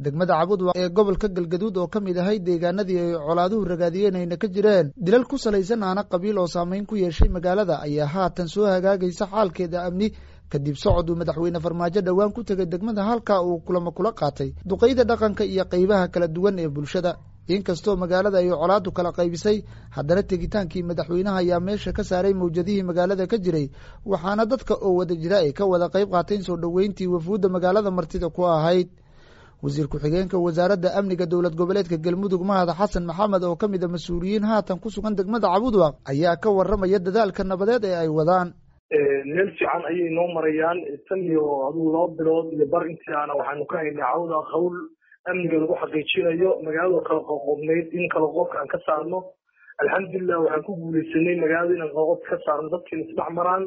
degmada cabudwaq ee gobolka galgaduud oo ka mid ahay deegaanadii ay colaaduhu ragaadiyeen ayna ka jireen dilal ku salaysan aana qabiil oo saameyn ku yeeshay magaalada ayaa haatan soo hagaagaysa xaalkeeda amni kadib socod uu madaxweyne farmaajo dhowaan ku tegay degmada halkaa uu kulamo kula qaatay duqeyda dhaqanka iyo qeybaha kala duwan ee bulshada inkastoo magaalada ay colaadu kala qaybisay haddana tegitaankii madaxweynaha ayaa meesha ka saaray mawjadihii magaalada ka jiray waxaana dadka oo wada jira ay ka wada qayb qaateen soo dhoweyntii wafuudda magaalada martida ku ahayd wasiir ku-xigeenka wasaaradda amniga dowlad goboleedka galmudug mahad xasan maxamed oo ka mid a mas-uuliyiin haatan ku sugan degmada cabudwaq ayaa ka warramaya dadaalka nabadeed ee ay wadaan meel fiican ayay noo marayaan tan iyo aduu laba bilood iyo bar intiaana waxaanu ka haynay cawda hawl amniga lagu xaqiijinayo magaalada kala qoqobnayd in kala qoobka aan ka saarno alxamdulilah waxaan ku guuleysanay magaalada inaan kala qoobka ka saarno dadkiina isdhex maraan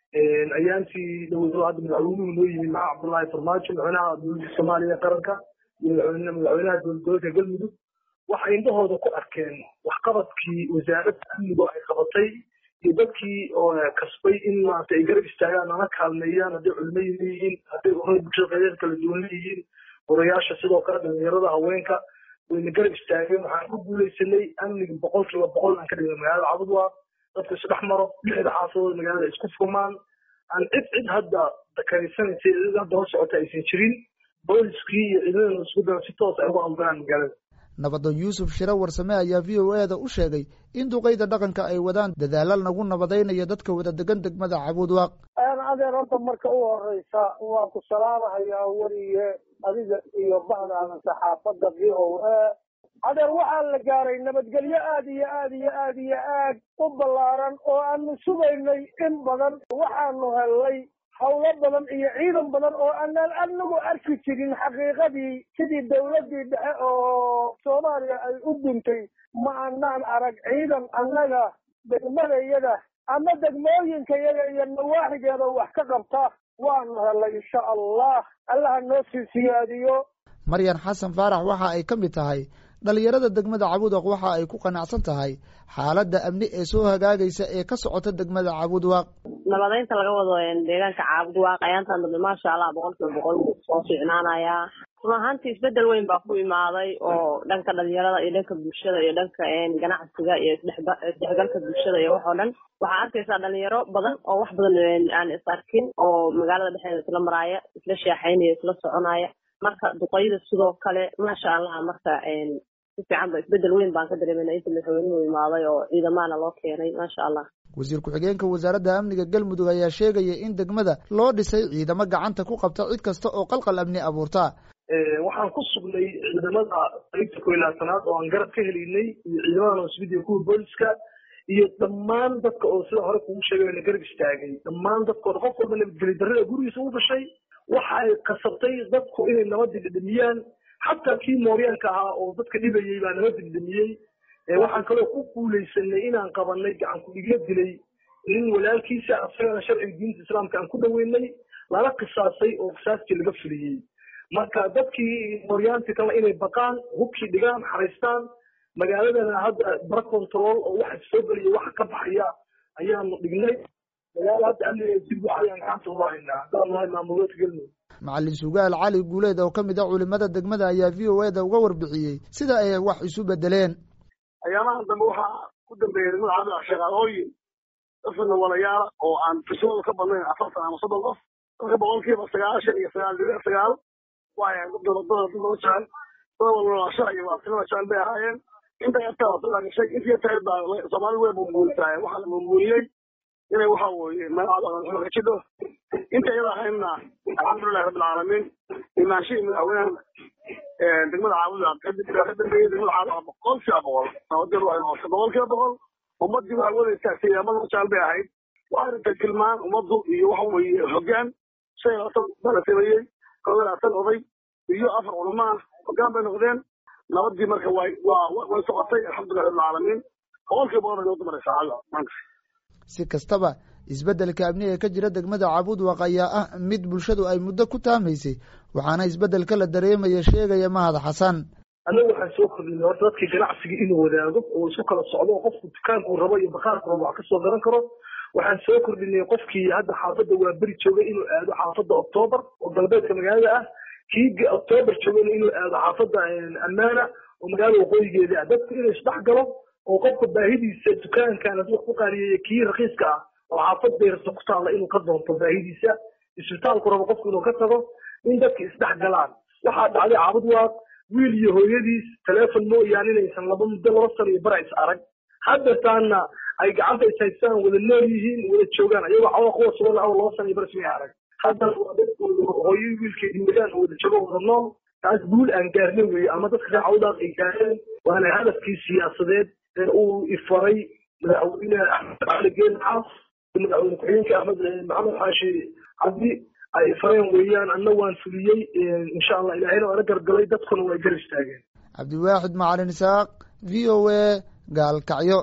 ayaantii dhowdo hadda madaxweynuhu noo yimid maxaa cabdullaahi farmaajo madaxweynaha dowladda soomaaliya qaranka iyo madaxweynaha dowlad goboleedka galmudug waxay indhahooda ku arkeen waxqabadkii wasaaradda amnigu ay qabatay iyo dadkii oo kasbay in maarata ay garab istaagaan nala kaalmeeyaan hadday culimo leeyihiin hadday urada bulshada qaydeed kala duwan leeyihiin orayaasha sidoo kale dhalinyarada haweenka wayna garab istaageen waxaan ku guuleysanay amniga boqol kiiba boqol aan ka dhignay magaalada cabudwaq dadku isdhex maro lixda xaafadooda magaalada isku furmaan aan cid cid hadda dakarisanaysa cid hadda hor socota aysan jirin booliskii iyo ciidamada isku daran si toos ay uga hawlgalaan magaalada nabadoon yuusuf shire warsame ayaa v o e da u sheegay in duqeyda dhaqanka ay wadaan dadaala lagu nabadaynayo dadka wada degan degmada cabudwaq adeer horta marka u horeysa waan ku salaamahayaa weliye adiga iyo bahdaada saxaafadda v o a adeer waxaa la gaaray nabadgelyo aad iyo aad iyo aad iyo aad u ballaaran oo aanu sugaynay in badan waxaanu hellay hawlo badan iyo ciidan badan oo aanaan anagu arki jirin xaqiiqadii sidii dawladdii dhexe oo soomaaliya ay u duntay ma anaan arag ciidan annaga degmadayada ama degmooyinkayaga iyo nawaaxigeeda wax ka qabta waanu hellay insha allah allaha noo sii siyaadiyo maryan xasan faarax waxa ay ka mid tahay dhalinyarada degmada cabudwaq waxa ay ku qanacsan tahay xaaladda amni ee soo hagaagaysa ee ka socota degmada cabudwaq nabadaynta laga wado deegaanka cabudwaq ayaantan dambe maasha allah boqol kiiba boqol soo fiicnaanayaa run ahaantii isbedel weyn baa ku imaaday oo dhanka dhalinyarada iyo dhanka bulshada iyo dhanka ganacsiga iyo isdhexgalka bulshada iyo waxoo dhan waxaa arkaysaa dhalinyaro badan oo wax badan aan is arkin oo magaalada dhexdeeda isla maraaya isla sheexaynaya isla soconaya marka duqayda sidoo kale maasha allah marka si fiican ba isbedel weyn baan ka dareemayna inta madaxweynuhu imaaday oo ciidamaana loo keenay maasha allah wasiir ku-xigeenka wasaaradda amniga galmudug ayaa sheegaya in degmada loo dhisay ciidamo gacanta ku qabta cid kasta oo qalqal amni abuurta waxaan ku sugnay ciidamada qaybta ko iyo labaatanaad oo aan garab ka helaynay iyo ciidamada nosbidiya kuwa booliska iyo dhammaan dadka oo sida hore kugu sheegay na garab istaagay dhammaan dadkooda qof walba nabadgeli darrada gurigiisa u dhashay waxa ay kasabtay dadku inay nabadii dhidhimiyaan xataa kii mooryaanka ahaa oo dadka dhibayey baa nabadii dhidhimiyey waxaan kaloo ku guuleysanay inaan qabanay gacan ku-dhigyo dilay nin walaalkiisa asagana sharciga diinta islaamka aan ku dhaweynay lala qisaasay oo qisaastii laga fuliyey marka dadkii mooryaanti kale inay baqaan hubkii dhigaan xaraystaan magaaladana hadda bara control oo waxa soo gelaya waxa ka baxaya ayaanu dhignay macalin sugaal cali guuleed oo ka mid ah culimada degmada ayaa v o e da uga warbixiyey sida ay wax isu bedeleen ayaamahan dambe waxaa ku dambeeyay degmada cabdillah shaqaalooyin dafana walayaala oo aan fisadooda ka badnayn afartan ama soddon qof dadka boqolkiiba sagaashan iyo sagaal dhibic sagaal waaya dadooda dad loo jecel dad walwalaasha iyo waasilada jecel bay ahaayeen inta yartaa waa soo gashay intii yartaa baa soomaali way bumbuunisaaye waxaa la bumbuuniyey inay waxa weeye magacada ka jidho inta iyada ahaynna alxamdulilahi rabbilcaalamiin imaanshihii madaxweynaha degmada caabuda ka dambeeyey degmada caabuda boqol kiiba boqol nabadgel waxay noqotay boqol kiiba boqol ummaddii waxay wadaysaa siyaamada jecel bay ahayd waxay rabtay tilmaan ummaddu iyo waxa weeye hoggaan shan iyo labaatan bala sameeyey kow iyo labaatan oday iyo afar culamo ah hoggaan bay noqdeen nabaddii marka way waa way socotay alxamdulilahi rabbilcaalamiin boqol kiiba boqol bay nabadda maraysaa maanta si kastaba isbeddelka amni ee ka jira degmada cabudwaq ayaa ah mid bulshadu ay muddo ku taamaysay waxaana isbeddelka la dareemaya sheegaya mahad xasan annagu waxaan soo kordhinay horta dadkii ganacsiga inuu wadaago oo isku kala socdo oo qofku dukaankuu rabo iyo bakaarku rabo wax kasoo garan karo waxaan soo kordhinay qofkii hadda xaafadda waa beri joogay inuu aado xaafadda oktoobar oo galbeedka magaalada ah kii octoobar joogana inuu aado xaafadda ammaana oo magaalada waqooyigeeda ah dadku inuu isdhex galo oo qofka baahidiisa dukaankan hadduu wax ku qaaliyeeya kii rakiiska ah oo xaafad beerta ku taalla inuu ka doonto baahidiisa isbitaalku rabo qofku inuu ka tago in dadka isdhex galaan waxaa dhacday caabud waaq wiil iyo hooyadiis teleefon mooyaane inaysan laba muddo laba sano iyo bara is arag haddataana ay gacanta is haystaan wada nool yihiin wada joogaan ayagoo cawa kuwa sugan aw laba sano iyo bara ismay arag haddana waa dadkooda hooyo wiilkeedi wadaan oo wada joogo wada nool taas guul aan gaarna weeye ama dadka reer cawdaaq ay gaareen waana hadafkii siyaasadeed ee uu ifaray madaxweyne axmed cali geeli xaas madaxweyne ku-xigeenka axmed maxamed xaashi cabdi ay fareen weeyaan anna waan fuliyey insha allah ilaahayna waana gargalay dadkuna way gar istaageen cabdiwaaxid macalin isaaq v o a gaalkacyo